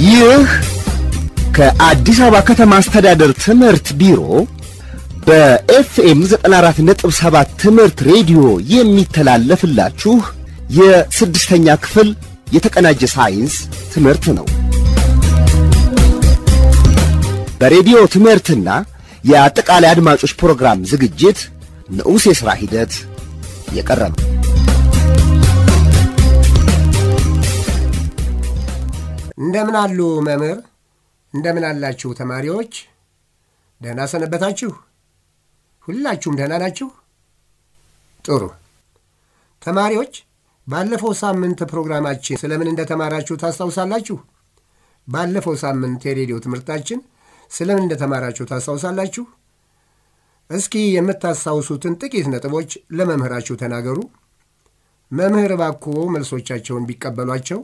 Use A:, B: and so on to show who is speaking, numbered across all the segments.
A: ይህ ከአዲስ አበባ ከተማ አስተዳደር ትምህርት ቢሮ በኤፍኤም 94.7 ትምህርት ሬዲዮ የሚተላለፍላችሁ የስድስተኛ ክፍል የተቀናጀ ሳይንስ ትምህርት ነው። በሬዲዮ ትምህርትና የአጠቃላይ አድማጮች ፕሮግራም ዝግጅት ንዑስ የሥራ ሂደት የቀረበ
B: እንደምን አሉ መምህር? እንደምን አላችሁ ተማሪዎች? ደህና ሰነበታችሁ? ሁላችሁም ደህና ናችሁ? ጥሩ ተማሪዎች፣ ባለፈው ሳምንት ፕሮግራማችን ስለምን እንደተማራችሁ ታስታውሳላችሁ? ባለፈው ሳምንት የሬዲዮ ትምህርታችን ስለምን እንደተማራችሁ ታስታውሳላችሁ? እስኪ የምታስታውሱትን ጥቂት ነጥቦች ለመምህራችሁ ተናገሩ። መምህር እባክዎ መልሶቻቸውን ቢቀበሏቸው።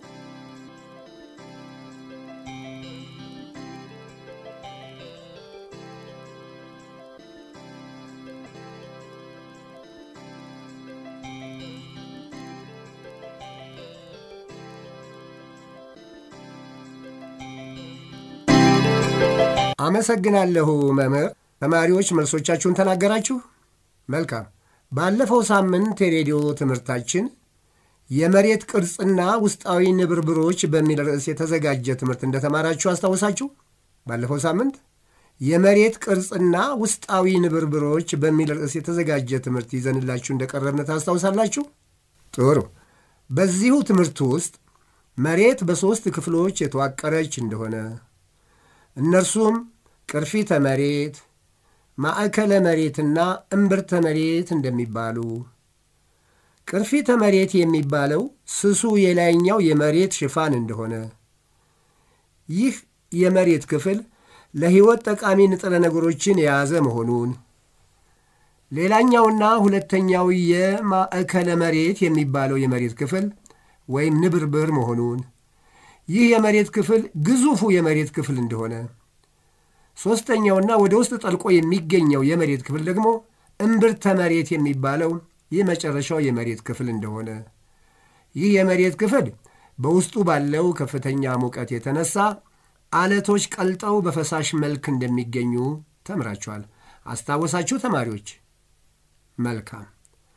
B: አመሰግናለሁ መምህር። ተማሪዎች መልሶቻችሁን ተናገራችሁ? መልካም። ባለፈው ሳምንት የሬዲዮ ትምህርታችን የመሬት ቅርጽና ውስጣዊ ንብርብሮች በሚል ርዕስ የተዘጋጀ ትምህርት እንደተማራችሁ አስታውሳችሁ? ባለፈው ሳምንት የመሬት ቅርጽና ውስጣዊ ንብርብሮች በሚል ርዕስ የተዘጋጀ ትምህርት ይዘንላችሁ እንደቀረብን ታስታውሳላችሁ? ጥሩ። በዚሁ ትምህርት ውስጥ መሬት በሦስት ክፍሎች የተዋቀረች እንደሆነ እነርሱም ቅርፊተ መሬት፣ ማዕከለ መሬትና እምብርተ መሬት እንደሚባሉ ቅርፊተ መሬት የሚባለው ስሱ የላይኛው የመሬት ሽፋን እንደሆነ ይህ የመሬት ክፍል ለሕይወት ጠቃሚ ንጥረ ነገሮችን የያዘ መሆኑን ሌላኛውና ሁለተኛው የማዕከለ መሬት የሚባለው የመሬት ክፍል ወይም ንብርብር መሆኑን ይህ የመሬት ክፍል ግዙፉ የመሬት ክፍል እንደሆነ ሦስተኛውና ወደ ውስጥ ጠልቆ የሚገኘው የመሬት ክፍል ደግሞ እምብርተ መሬት የሚባለው የመጨረሻው የመሬት ክፍል እንደሆነ ይህ የመሬት ክፍል በውስጡ ባለው ከፍተኛ ሙቀት የተነሳ አለቶች ቀልጠው በፈሳሽ መልክ እንደሚገኙ ተምራችኋል። አስታወሳችሁ ተማሪዎች? መልካም።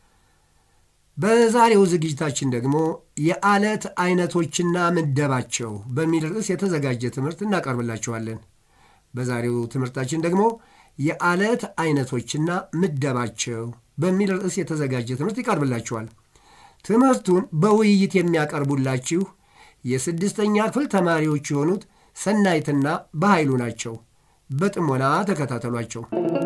B: በዛሬው ዝግጅታችን ደግሞ የአለት አይነቶችና ምደባቸው በሚል ርዕስ የተዘጋጀ ትምህርት እናቀርብላችኋለን። በዛሬው ትምህርታችን ደግሞ የአለት አይነቶችና ምደባቸው በሚል ርዕስ የተዘጋጀ ትምህርት ይቀርብላችኋል። ትምህርቱን በውይይት የሚያቀርቡላችሁ የስድስተኛ ክፍል ተማሪዎች የሆኑት ሰናይትና በኃይሉ ናቸው። በጥሞና ተከታተሏቸው።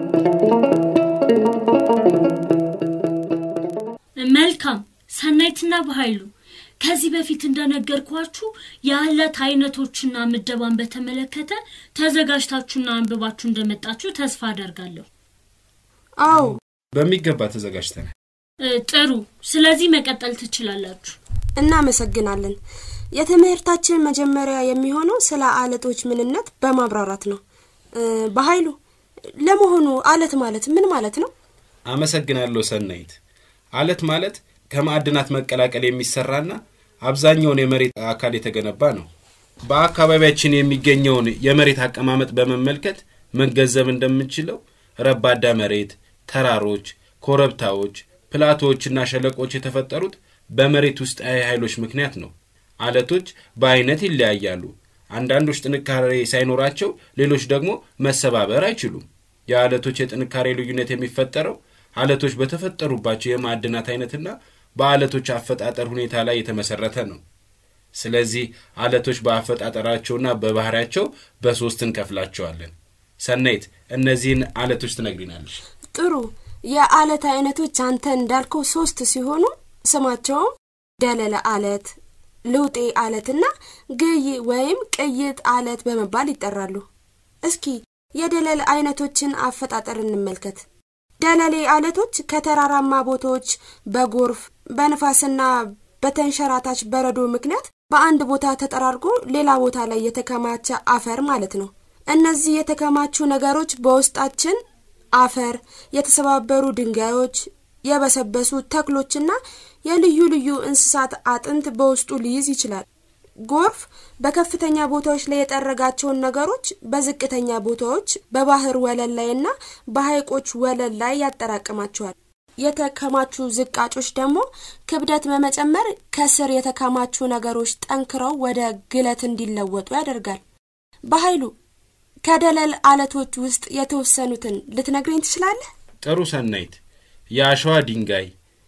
C: መልካም ሰናይትና በኃይሉ ከዚህ በፊት እንደነገርኳችሁ የአለት አይነቶችና ምደባን በተመለከተ ተዘጋጅታችሁና አንብባችሁ እንደመጣችሁ ተስፋ አደርጋለሁ።
D: አዎ
E: በሚገባ ተዘጋጅተናል።
C: እ፣ ጥሩ። ስለዚህ መቀጠል ትችላላችሁ።
D: እናመሰግናለን። የትምህርታችን መጀመሪያ የሚሆነው ስለ አለቶች ምንነት በማብራራት ነው። እ፣ በኃይሉ ለመሆኑ አለት ማለት ምን ማለት ነው?
E: አመሰግናለሁ ሰናይት። አለት ማለት ከማዕድናት መቀላቀል የሚሰራና አብዛኛውን የመሬት አካል የተገነባ ነው። በአካባቢያችን የሚገኘውን የመሬት አቀማመጥ በመመልከት መገንዘብ እንደምንችለው ረባዳ መሬት፣ ተራሮች፣ ኮረብታዎች፣ ፕላቶዎችና ሸለቆች የተፈጠሩት በመሬት ውስጣዊ ኃይሎች ምክንያት ነው። አለቶች በአይነት ይለያያሉ። አንዳንዶች ጥንካሬ ሳይኖራቸው፣ ሌሎች ደግሞ መሰባበር አይችሉም። የአለቶች የጥንካሬ ልዩነት የሚፈጠረው አለቶች በተፈጠሩባቸው የማዕድናት አይነትና በአለቶች አፈጣጠር ሁኔታ ላይ የተመሰረተ ነው። ስለዚህ አለቶች በአፈጣጠራቸውና በባህሪያቸው በሶስት እንከፍላቸዋለን። ሰናይት እነዚህን አለቶች ትነግሪናለሽ።
D: ጥሩ። የአለት አይነቶች አንተ እንዳልከው ሶስት ሲሆኑ ስማቸውም ደለለ አለት፣ ልውጤ አለትና ግይ ወይም ቅይጥ አለት በመባል ይጠራሉ። እስኪ የደለል አይነቶችን አፈጣጠር እንመልከት። ደለሌ አለቶች ከተራራማ ቦታዎች በጎርፍ በንፋስና በተንሸራታች በረዶ ምክንያት በአንድ ቦታ ተጠራርጎ ሌላ ቦታ ላይ የተከማቸ አፈር ማለት ነው። እነዚህ የተከማቹ ነገሮች በውስጣችን አፈር፣ የተሰባበሩ ድንጋዮች፣ የበሰበሱ ተክሎችና የልዩ ልዩ እንስሳት አጥንት በውስጡ ሊይዝ ይችላል። ጎርፍ በከፍተኛ ቦታዎች ላይ የጠረጋቸውን ነገሮች በዝቅተኛ ቦታዎች በባህር ወለል ላይና በሐይቆች ወለል ላይ ያጠራቅማቸዋል። የተከማቹ ዝቃጮች ደግሞ ክብደት በመጨመር ከስር የተከማቹ ነገሮች ጠንክረው ወደ ግለት እንዲለወጡ ያደርጋል። በኃይሉ ከደለል አለቶች ውስጥ የተወሰኑትን ልትነግረኝ ትችላለህ?
E: ጥሩ ሰናይት። የአሸዋ ድንጋይ፣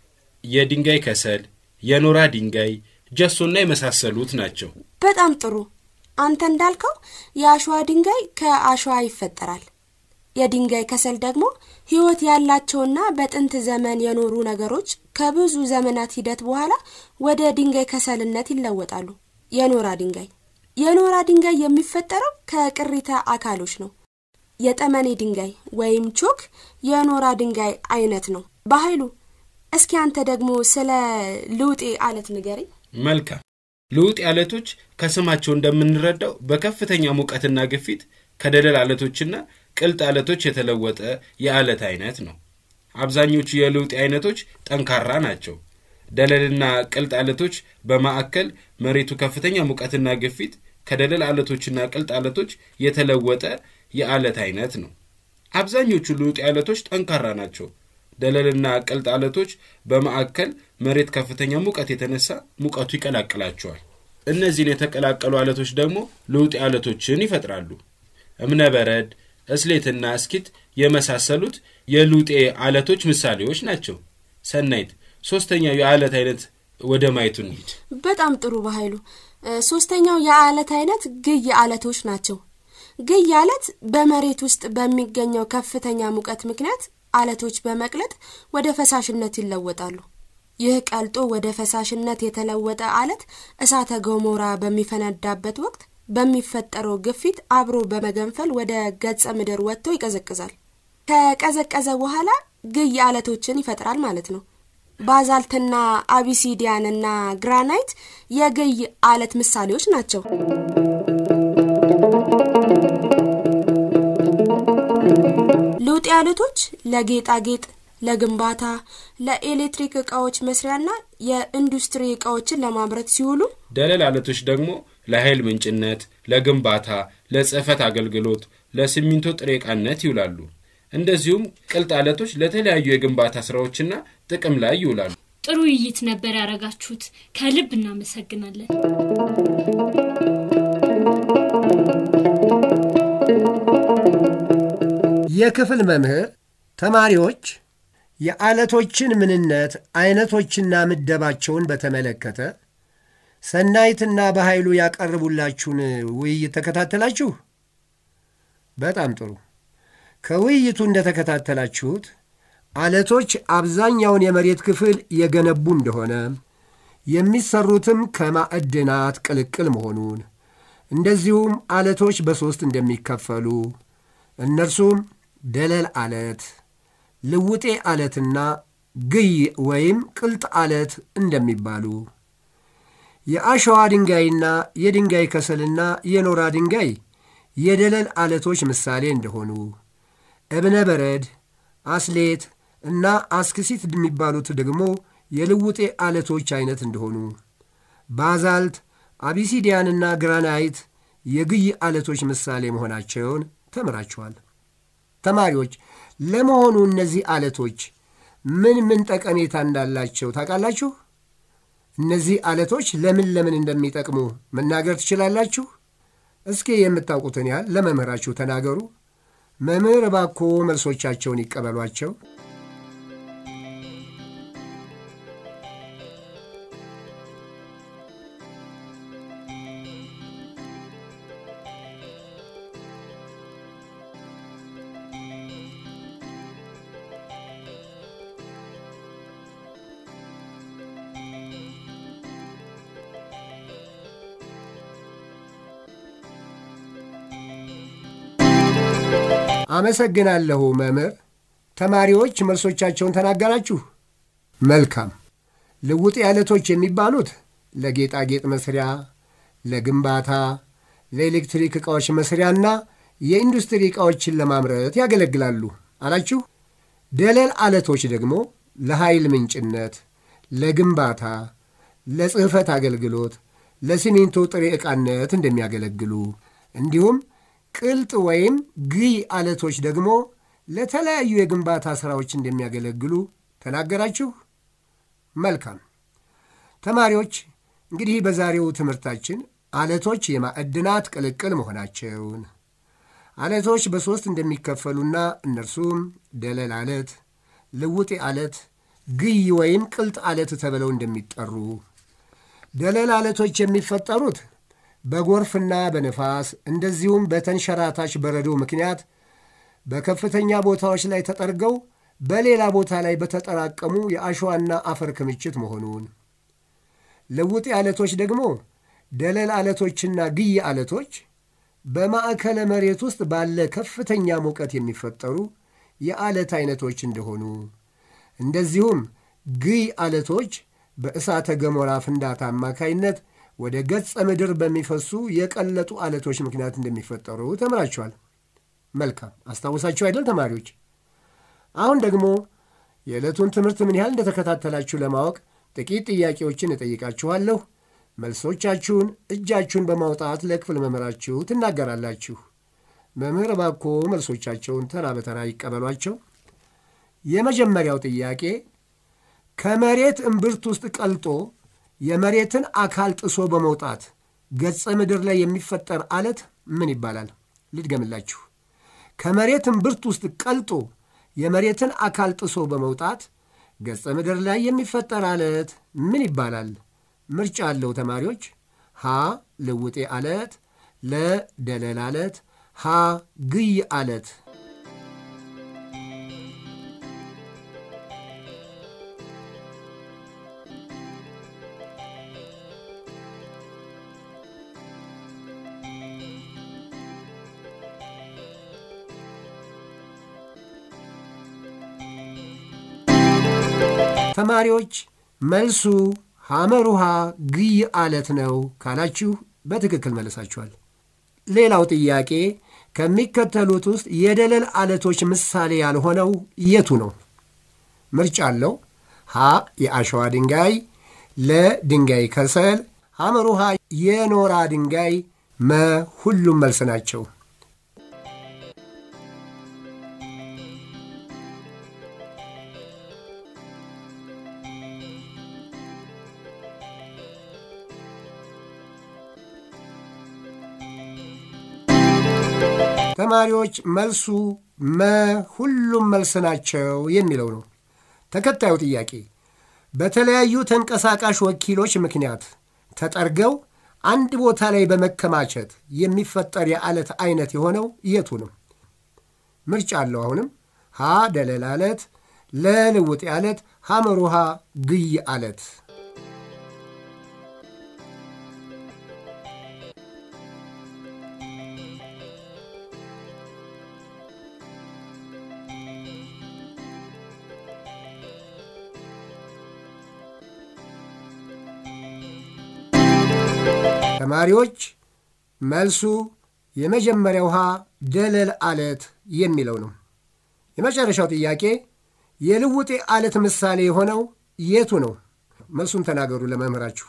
E: የድንጋይ ከሰል፣ የኖራ ድንጋይ፣ ጀሶና የመሳሰሉት ናቸው።
D: በጣም ጥሩ። አንተ እንዳልከው የአሸዋ ድንጋይ ከአሸዋ ይፈጠራል። የድንጋይ ከሰል ደግሞ ሕይወት ያላቸውና በጥንት ዘመን የኖሩ ነገሮች ከብዙ ዘመናት ሂደት በኋላ ወደ ድንጋይ ከሰልነት ይለወጣሉ። የኖራ ድንጋይ የኖራ ድንጋይ የሚፈጠረው ከቅሪተ አካሎች ነው። የጠመኔ ድንጋይ ወይም ቾክ የኖራ ድንጋይ አይነት ነው። በኃይሉ እስኪ አንተ ደግሞ ስለ ልውጤ አለት ንገረኝ።
E: መልካም። ልውጥ አለቶች ከስማቸው እንደምንረዳው በከፍተኛ ሙቀትና ግፊት ከደለል አለቶችና ቅልጥ አለቶች የተለወጠ የአለት አይነት ነው። አብዛኞቹ የልውጥ አይነቶች ጠንካራ ናቸው። ደለልና ቅልጥ አለቶች በማዕከል መሬቱ ከፍተኛ ሙቀትና ግፊት ከደለል አለቶችና ቅልጥ አለቶች የተለወጠ የአለት አይነት ነው። አብዛኞቹ ልውጥ አለቶች ጠንካራ ናቸው። ደለልና ቅልጥ አለቶች በማዕከል መሬት ከፍተኛ ሙቀት የተነሳ ሙቀቱ ይቀላቅላቸዋል። እነዚህን የተቀላቀሉ አለቶች ደግሞ ልውጥ አለቶችን ይፈጥራሉ። እብነበረድ፣ እስሌትና እስኪት የመሳሰሉት የልውጤ አለቶች ምሳሌዎች ናቸው። ሰናይት፣ ሶስተኛው የአለት አይነት ወደ ማየቱ እንሂድ።
D: በጣም ጥሩ በኃይሉ። ሶስተኛው የአለት አይነት ግይ አለቶች ናቸው። ግይ አለት በመሬት ውስጥ በሚገኘው ከፍተኛ ሙቀት ምክንያት አለቶች በመቅለጥ ወደ ፈሳሽነት ይለወጣሉ። ይህ ቀልጦ ወደ ፈሳሽነት የተለወጠ አለት እሳተ ገሞራ በሚፈነዳበት ወቅት በሚፈጠረው ግፊት አብሮ በመገንፈል ወደ ገጸ ምድር ወጥቶ ይቀዘቅዛል። ከቀዘቀዘ በኋላ ግይ አለቶችን ይፈጥራል ማለት ነው። ባዛልትና አቢሲዲያንና ግራናይት የግይ አለት ምሳሌዎች ናቸው። ልውጤ አለቶች ለጌጣጌጥ፣ ለግንባታ፣ ለኤሌክትሪክ እቃዎች መስሪያና የኢንዱስትሪ እቃዎችን ለማምረት ሲውሉ
E: ደለል አለቶች ደግሞ ለኃይል ምንጭነት፣ ለግንባታ፣ ለጽህፈት አገልግሎት፣ ለሲሚንቶ ጥሬ ዕቃነት ይውላሉ። እንደዚሁም ቅልጥ አለቶች ለተለያዩ የግንባታ ስራዎችና ጥቅም ላይ ይውላሉ።
C: ጥሩ ውይይት ነበር ያደረጋችሁት። ከልብ እናመሰግናለን።
B: የክፍል መምህር ተማሪዎች የአለቶችን ምንነት አይነቶችና ምደባቸውን በተመለከተ ሰናይትና በኃይሉ ያቀርቡላችሁን ውይይት ተከታተላችሁ? በጣም ጥሩ። ከውይይቱ እንደተከታተላችሁት አለቶች አብዛኛውን የመሬት ክፍል የገነቡ እንደሆነ የሚሰሩትም ከማዕድናት ቅልቅል መሆኑን እንደዚሁም አለቶች በሦስት እንደሚከፈሉ እነርሱም ደለል አለት፣ ልውጤ አለትና ግይ ወይም ቅልጥ አለት እንደሚባሉ የአሸዋ ድንጋይና የድንጋይ ከሰልና የኖራ ድንጋይ የደለል አለቶች ምሳሌ እንደሆኑ እብነ በረድ፣ አስሌት እና አስክሲት የሚባሉት ደግሞ የልውጤ አለቶች አይነት እንደሆኑ ባዛልት፣ አቢሲዲያንና ግራናይት የግይ አለቶች ምሳሌ መሆናቸውን ተምራችኋል። ተማሪዎች ለመሆኑ እነዚህ አለቶች ምን ምን ጠቀሜታ እንዳላቸው ታውቃላችሁ? እነዚህ አለቶች ለምን ለምን እንደሚጠቅሙ መናገር ትችላላችሁ? እስኪ የምታውቁትን ያህል ለመምህራችሁ ተናገሩ። መምህር እባክዎ መልሶቻቸውን ይቀበሏቸው። አመሰግናለሁ መምህር። ተማሪዎች መልሶቻቸውን ተናገራችሁ። መልካም። ልውጤ አለቶች የሚባሉት ለጌጣጌጥ መስሪያ፣ ለግንባታ፣ ለኤሌክትሪክ ዕቃዎች መስሪያና የኢንዱስትሪ ዕቃዎችን ለማምረት ያገለግላሉ አላችሁ። ደለል አለቶች ደግሞ ለኃይል ምንጭነት፣ ለግንባታ፣ ለጽሕፈት አገልግሎት፣ ለሲሚንቶ ጥሬ ዕቃነት እንደሚያገለግሉ እንዲሁም ቅልጥ ወይም ግይ አለቶች ደግሞ ለተለያዩ የግንባታ ሥራዎች እንደሚያገለግሉ ተናገራችሁ። መልካም ተማሪዎች፣ እንግዲህ በዛሬው ትምህርታችን አለቶች የማዕድናት ቅልቅል መሆናቸውን አለቶች በሦስት እንደሚከፈሉና እነርሱም ደለል አለት፣ ልውጤ አለት፣ ግይ ወይም ቅልጥ አለት ተብለው እንደሚጠሩ ደለል አለቶች የሚፈጠሩት በጎርፍና በነፋስ እንደዚሁም በተንሸራታች በረዶ ምክንያት በከፍተኛ ቦታዎች ላይ ተጠርገው በሌላ ቦታ ላይ በተጠራቀሙ የአሸዋና አፈር ክምችት መሆኑን፣ ልውጤ አለቶች ደግሞ ደለል አለቶችና ግይ አለቶች በማዕከለ መሬት ውስጥ ባለ ከፍተኛ ሙቀት የሚፈጠሩ የአለት አይነቶች እንደሆኑ እንደዚሁም ግይ አለቶች በእሳተ ገሞራ ፍንዳታ አማካይነት ወደ ገጸ ምድር በሚፈሱ የቀለጡ አለቶች ምክንያት እንደሚፈጠሩ ተምራችኋል። መልካም አስታውሳችሁ አይደል ተማሪዎች? አሁን ደግሞ የዕለቱን ትምህርት ምን ያህል እንደተከታተላችሁ ለማወቅ ጥቂት ጥያቄዎችን እጠይቃችኋለሁ። መልሶቻችሁን እጃችሁን በማውጣት ለክፍል መምህራችሁ ትናገራላችሁ። መምህር እባክዎ መልሶቻቸውን ተራ በተራ ይቀበሏቸው። የመጀመሪያው ጥያቄ ከመሬት እምብርት ውስጥ ቀልጦ የመሬትን አካል ጥሶ በመውጣት ገጸ ምድር ላይ የሚፈጠር አለት ምን ይባላል? ልድገምላችሁ። ከመሬት እምብርት ውስጥ ቀልጦ የመሬትን አካል ጥሶ በመውጣት ገጸ ምድር ላይ የሚፈጠር አለት ምን ይባላል? ምርጫ አለው ተማሪዎች። ሀ ልውጤ አለት፣ ለ ደለል አለት፣ ሀ ግይ አለት። ተማሪዎች መልሱ ሐመር ውሃ ግይ አለት ነው ካላችሁ በትክክል መልሳችኋል። ሌላው ጥያቄ ከሚከተሉት ውስጥ የደለል አለቶች ምሳሌ ያልሆነው የቱ ነው? ምርጫ አለው። ሀ የአሸዋ ድንጋይ፣ ለ ድንጋይ ከሰል፣ ሐመር ውሃ የኖራ ድንጋይ፣ መ ሁሉም መልስ ናቸው። ተማሪዎች መልሱ መ ሁሉም መልስ ናቸው የሚለው ነው። ተከታዩ ጥያቄ በተለያዩ ተንቀሳቃሽ ወኪሎች ምክንያት ተጠርገው አንድ ቦታ ላይ በመከማቸት የሚፈጠር የአለት አይነት የሆነው የቱ ነው? ምርጫ አለው። አሁንም ሀ ደለል አለት፣ ለ ልውጤ አለት፣ ሐመር ውሃ ግይ አለት። ተማሪዎች መልሱ የመጀመሪያው ውሃ ደለል አለት የሚለው ነው። የመጨረሻው ጥያቄ የልውጤ አለት ምሳሌ የሆነው የቱ ነው? መልሱን ተናገሩ ለመምህራችሁ።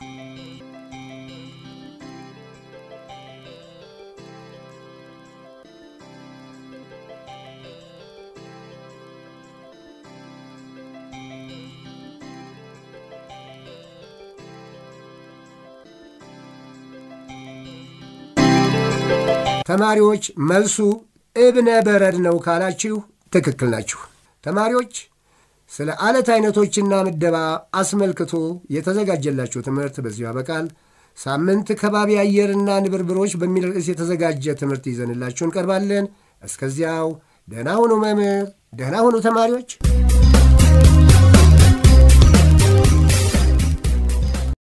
B: ተማሪዎች መልሱ እብነ በረድ ነው ካላችሁ ትክክል ናችሁ። ተማሪዎች ስለ አለት አይነቶችና ምደባ አስመልክቶ የተዘጋጀላችሁ ትምህርት በዚሁ ያበቃል። ሳምንት ከባቢ አየርና ንብርብሮች በሚል ርዕስ የተዘጋጀ ትምህርት ይዘንላችሁ እንቀርባለን። እስከዚያው ደህና ሁኑ መምህር፣ ደህና ሁኑ ተማሪዎች።